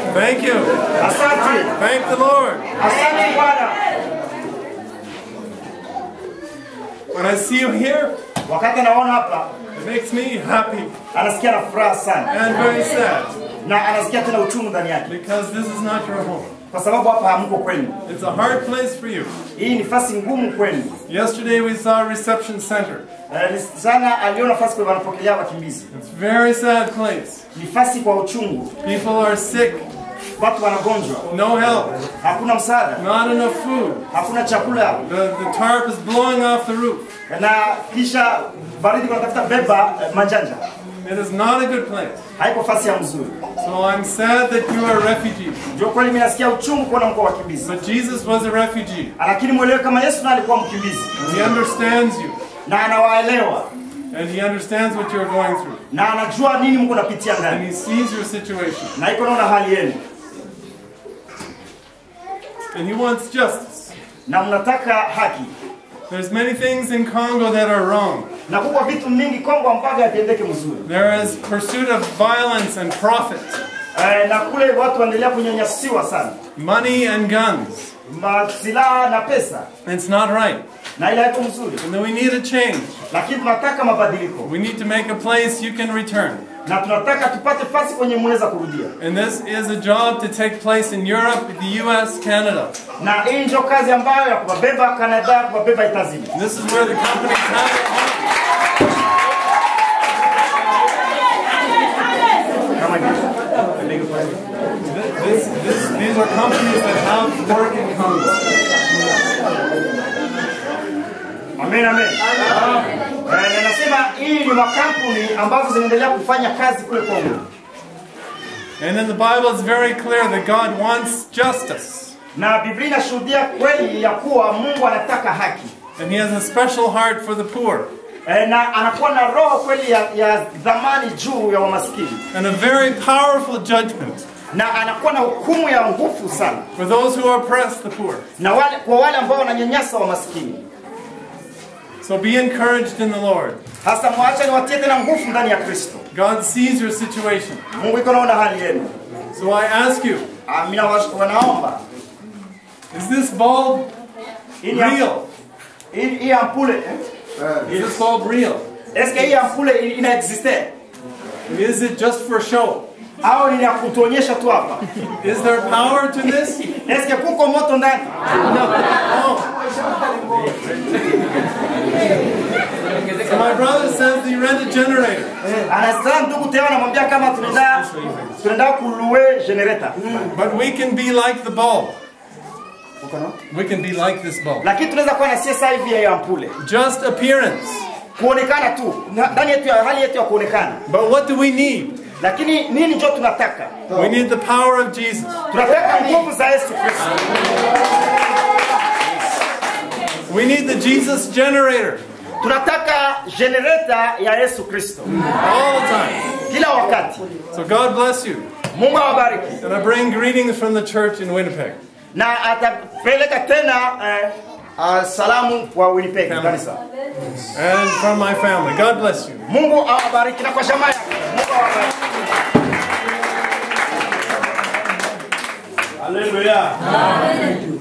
Thank you. Asante, Thank the Lord. asante Bwana. When I see you here, Wakati anaona hapa it makes me happy anasikia na furaha sana and very sad na anasikia tena uchungu ndani yake, because this is not your home. kwa sababu hapa hamko kwenu. It's a hard place for you. Hii ni nafasi ngumu kwenu. Yesterday we saw a reception center. Eh, Sana aliona nafasi kwa wanapokelea wakimbizi, It's a very sad place. nafasi kwa uchungu. People are sick, Watu wanagonjwa, no help, hakuna msaada, not enough food. hakuna chakula, The, the tarp is blowing off the roof. na kisha baridi kunatafuta beba eh, manjanja. It is not a good place. Haiko fasi ya mzuri. So I'm sad that you are refugees. Ndio kweli mimi nasikia uchungu kuona mko wakimbizi, But Jesus was a refugee. lakini mwelewe kama Yesu naye alikuwa mkimbizi He understands you. na anawaelewa And he understands what you're going through. na anajua nini Mungu napitia And ndani he sees your situation. na iko naona hali yenu And he wants justice. na mnataka haki, There's many things in Congo that are wrong. na kuko vitu mingi Kongo ambavyo haviendeke mzuri There is pursuit of violence and profit, eh, na kule watu waendelea kunyanyasiwa sana, money and guns. masilaha na pesa, It's not right. na ile haiko mzuri, And then we need a change. lakini tunataka mabadiliko We need to make a place you can return. na tunataka tupate fasi kwenye mnaweza kurudia, And this is a job to take place in Europe, the US, Canada. na hii ndio kazi ambayo ya kuwabeba Kanada, kuwabeba Itazini. This is where the companies have their home. Kama hivyo. This, this, these are companies that have work in Congo. Amen, amen. Eh, na nasema hii ni makampuni ambazo zinaendelea kufanya kazi kule Kongo, And in the Bible, it's very clear that God wants justice. na Biblia inashuhudia kweli ya kuwa Mungu anataka haki And He has a special heart for the poor. eh, na anakuwa na roho kweli ya, ya dhamani juu ya wamaskini And a very powerful judgment na anakuwa na hukumu ya nguvu sana for those who oppress the poor. na wale, kwa wale ambao wananyanyasa wamaskini. So be encouraged in the Lord. Hasa mwacha niwatie tena nguvu ndani ya Kristo. God sees your situation. Mungu iko naona hali yenu. So I ask you, Ah, Mimi nawash- wanaomba is this bulb hii ni- real? hii hii ampule eh? Is this bulb real? eske hii ampule ina- ina existe Is it just for show? au ni ya kutuonyesha tu hapa? Is there power to this? Eske kuko moto ndani? No. So my brother says he rent a generator. Anasema ndugu Teo anamwambia kama tunaenda tunaenda kulue generator. But we can be like the bulb. We can be like this bulb. Lakini tunaweza kuwa na sasa hivi ya ampule. Just appearance. Kuonekana tu na- ndani yetu ya hali yetu ya kuonekana. But what do we need? Lakini nini ndio tunataka? We need the power of Jesus. Tunataka nguvu za Yesu Kristo. We need the Jesus generator Tunataka generator ya Yesu Kristo all the time. kila wakati. So God bless you. Mungu awabariki. And I bring greetings from the church in Winnipeg. Na atapeleka tena eh, ah, salamu kwa Winnipeg kanisa. And from my family. God bless you. Mungu awabariki na kwa jamaa yake. Mungu awabariki. Haleluya.